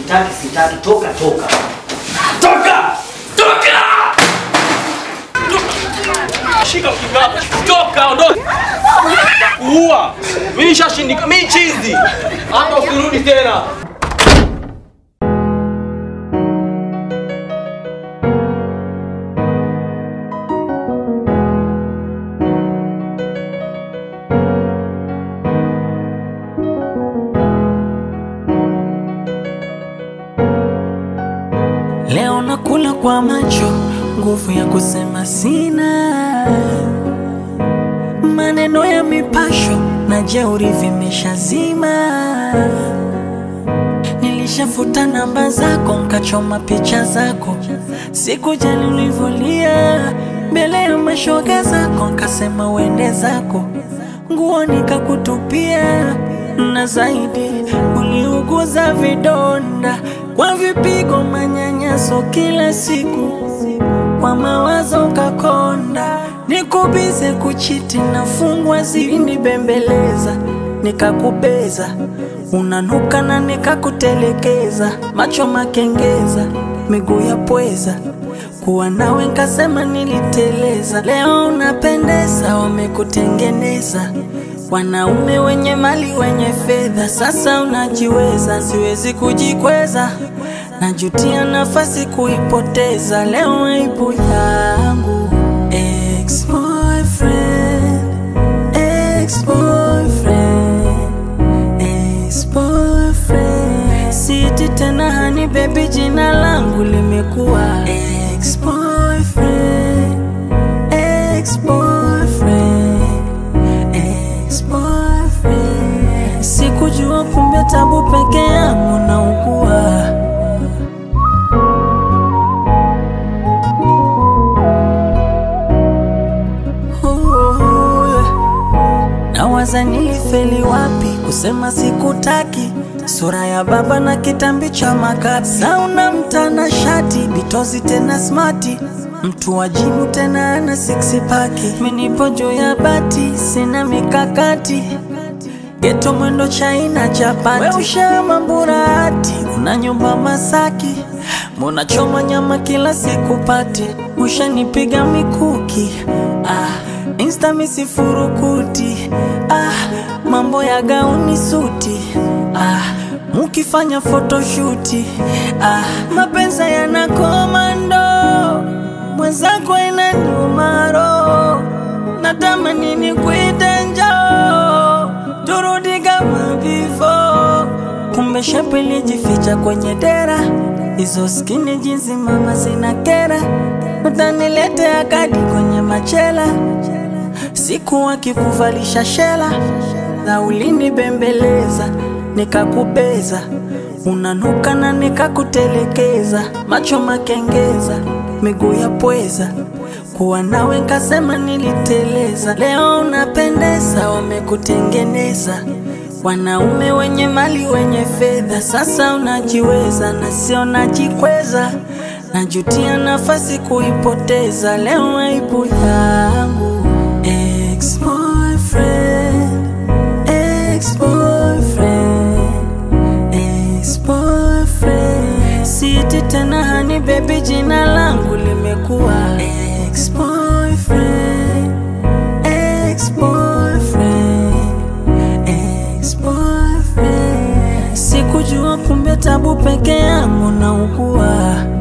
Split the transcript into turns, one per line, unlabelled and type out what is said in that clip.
Sitaki, sitaki, toka, toka.
Toka! Toka! Shika kibao. Toka, ondoka. Uua. Mimi nishashindika, mimi chizi. Hata usirudi tena.
Leo nakula kwa macho, nguvu ya kusema sina. Maneno ya mipasho na jeuri vimeshazima. Nilishafuta namba zako, nkachoma picha zako, sikujali ulivyolia mbele ya mashoga zako, nkasema uende zako, nguo nikakutupia, na zaidi uliuguza vidonda kwa vipigo, manyanyaso kila siku, kwa mawazo ukakonda, nikubize kuchiti, nafungwa zilinibembeleza, nikakubeza unanuka na nikakutelekeza, macho makengeza, miguu ya pweza, kuwa nawe nkasema niliteleza. Leo unapendeza, wamekutengeneza wanaume wenye mali wenye fedha, sasa unajiweza, siwezi kujikweza, najutia nafasi kuipoteza. Leo aibu yangu ex-boyfriend, ex-boyfriend, ex-boyfriend. Siti tena hani baby, jina langu limekuwa ex-boyfriend, ex-boyfriend, ex-boyfriend. Sikujua kumbe tabu peke yangu naugua. Oh, Nawaza nilifeli wapi kusema sikutaki, sura ya baba na kitambi cha makapi, sauna mtana shati bitozi tena smati, mtu wa jimu tena ana six paki, minipo juu ya bati sina mikakati geto mwendo chaina chapati, we ushama mburati, una nyumba Masaki, mbona choma nyama kila siku pati, ushanipiga mikuki ah, insta misifurukuti ah, mambo ya gauni suti ah, mukifanya photoshuti ah, mapenza yana komando mwenzako inaniuma roho, natamani nikuite njoo turudi kama before. Kumbe shepu ilijificha kwenye dera, hizo skini jinsi mama zina kera, utaniletea kadi kwenye machela, siku akikuvalisha shela, na ulinibembeleza nikakubeza, unanuka na nikakutelekeza, macho makengeza, miguu ya pweza kuwa nawe nkasema niliteleza. Leo unapendeza, wamekutengeneza wanaume wenye mali wenye fedha, sasa unajiweza na sio najikweza, najutia nafasi kuipoteza. Leo aibu yangu ex-boyfriend, ex-boyfriend, ex-boyfriend. Siti tena hani baby, jina langu limekuwa ex-boyfriend, ex-boyfriend, ex-boyfriend. Sikujua kumbe tabu peke yangu naugua.